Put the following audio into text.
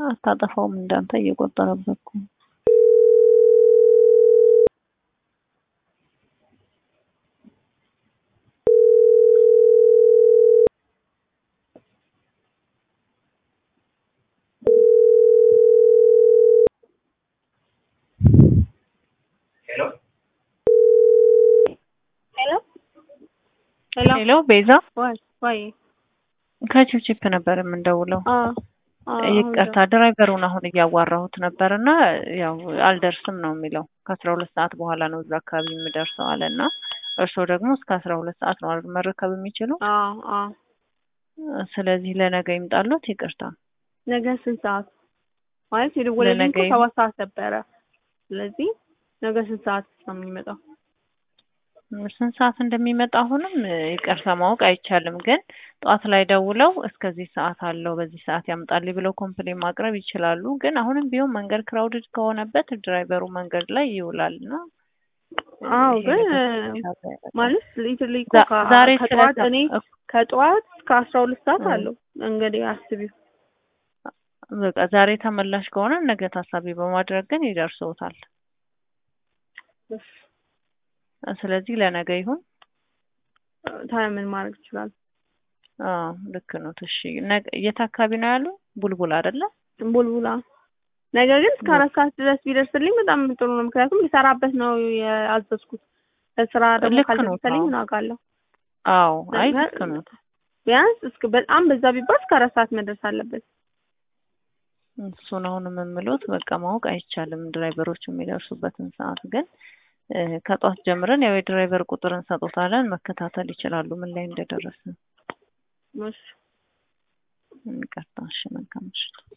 አታጠፋውም እንዳንተ እየቆጠረበት እኮ ነው። ሄሎ ሄሎ ቤዛ ወይ ወይ ከቺፕቺፕ ነበር የምንደውለው። ይቅርታ ድራይቨሩን አሁን እያዋራሁት ነበር እና ያው አልደርስም ነው የሚለው ከአስራ ሁለት ሰዓት በኋላ ነው እዛ አካባቢ የምደርሰው አለ እና እርስዎ ደግሞ እስከ አስራ ሁለት ሰዓት ነው አይደል መረከብ የሚችሉ አዎ አዎ ስለዚህ ለነገ ይምጣሎት ይቅርታ ነገ ስንት ሰዓት ማለት የደወለልኝ እኮ ለነገ ሰባት ሰዓት ነበረ ስለዚህ ነገ ስንት ሰዓት ነው የሚመጣው ስንት ሰዓት እንደሚመጣ አሁንም ይቅርታ ማወቅ አይቻልም ግን ጠዋት ላይ ደውለው እስከዚህ ሰዓት አለው በዚህ ሰዓት ያምጣልኝ ብለው ኮምፕሌን ማቅረብ ይችላሉ ግን አሁንም ቢሆን መንገድ ክራውድድ ከሆነበት ድራይቨሩ መንገድ ላይ ይውላል እና አዎ ይሄ ግን ነገር ማለት ሊትሊ እኮ ዛ- ከ- ዛሬ ከጠዋት ስለተ- እኔ ከጠዋት እስከ አስራ ሁለት ሰዓት እ። አለው እንግዲህ አስቢው በቃ ዛሬ ተመላሽ ከሆነ ነገ ታሳቢ በማድረግ ግን ይደርሰውታል። ስለዚህ ለነገ ይሁን። ታዲያ ምን ማድረግ ይችላል አዎ ልክ ነው። እሺ ነገ የት አካባቢ ነው ያሉ? ቡልቡል አይደለ? ቡልቡላ ነገር ግን እስከ አራት ሰዓት ድረስ ቢደርስልኝ በጣም ጥሩ ነው ምክንያቱም ልሰራበት ነው ያዘዝኩት ለስራ ደግሞ ልክ ነው። ካልደረሰልኝ አዎ ምን አውቃለሁ አዎ፣ አይ ነገር- ልክ ነው። ቢያንስ እስከ በጣም በዛ ቢባል እስከ አራት ሰዓት መድረስ አለበት እሱን አሁን የምምሎት በቃ ማወቅ አይቻልም ድራይቨሮች የሚደርሱበትን ሰዓት ግን እ፣ ከጧት ጀምረን ያው የድራይቨር ቁጥር እንሰጦታለን መከታተል ይችላሉ ምን ላይ እንደደረሰ። እሺ ይቅርታ። እሺ መልካም ምሽት።